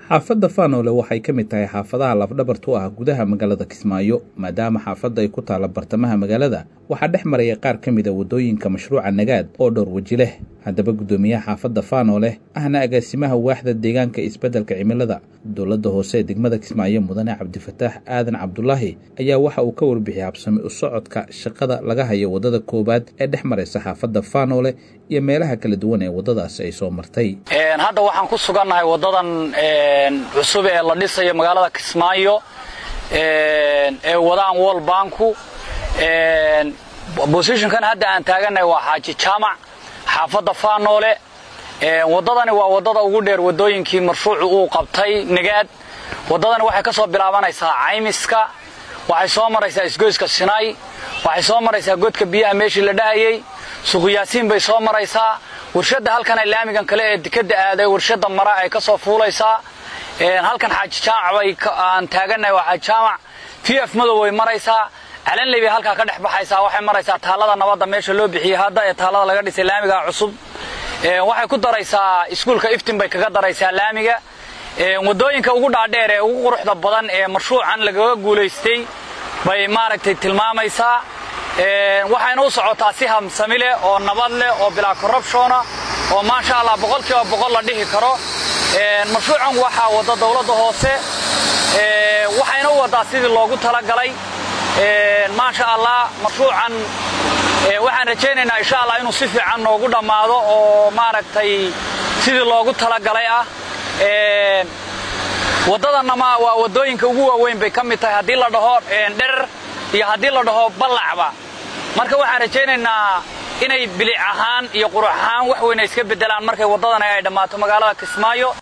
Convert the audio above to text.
xaafadda faanoole waxay ka mid tahay xaafadaha lafdhabartu ah gudaha magaalada kismaayo maadaama xaafadda ay ku taalla bartamaha magaalada waxaa dhex maraya qaar ka mid a waddooyinka mashruuca nagaad oo dhowr weji leh haddaba guddoomiyaha xaafadda faanoole ahna agaasimaha waaxda deegaanka isbeddelka cimilada dowladda hoose ee degmada kismaayo mudane cabdifataax aadan cabdulaahi ayaa waxa uu ka warbixiyay habsami u socodka shaqada laga hayo waddada koowaad ee dhex maraysa xaafadda faanoole iyo meelaha kala duwan ee waddadaasi ay soo martay hadda waxaan ku sugannahay waddadan cusub ee la dhisayo magaalada kismaayo ee wadaan wol banku bosishonkan hadda aan taagannahay waa xaaji jaamac xaafadda faanoole waddadani waa waddada ugu dheer waddooyinkii marshuucu uu qabtay nagaad waddadani waxay ka soo bilaabanaysaa caymiska waxay soo maraysaa isgoyska sinay waxay soo maraysaa godka biyaha meeshii la dhahayey suuqyaasiin bay soo maraysaa warshadda halkan ay laamigan kale ee dekadda aaday warshadda mara ay ka soo fuulaysaa halkan xaaji jaamac bay aan taagannahay waa xaaji jaamac v f madow way maraysaa calanley bay halkaa ka dhex baxaysaa waxay maraysaa taallada nabadda meesha loo bixiyey hadda ee taallada laga dhisay laamiga cusub waxay ku daraysaa iskuulka iftin bay kaga daraysaa laamiga waddooyinka ugu dhaadheer ee ugu quruxda badan ee marshuucan lagaga guulaystay bay maaragtay tilmaamaysaa waxayna u socotaa si hamsami leh oo nabad leh oo bilaa corrubtiona oo maasha allah boqolkiiba boqol la dhihi karo marshuucan waxaa wadda dowladda hoose waxayna u waddaa sidii loogu talagalay maasha allah marshuucan waxaan rajaynaynaa insha allah inuu si fiican noogu dhammaado oo maaragtay sidii loogu talagalay ah waddadanama waa waddooyinka ugu waaweyn bay ka mid tahay haddii la dhaho dherer iyo haddii la dhaho ballacba marka waxaan rajaynaynaa inay bilic ahaan iyo qurux ahaan wax weyna iska beddelaan markay waddadani ay dhammaato magaalada kismaayo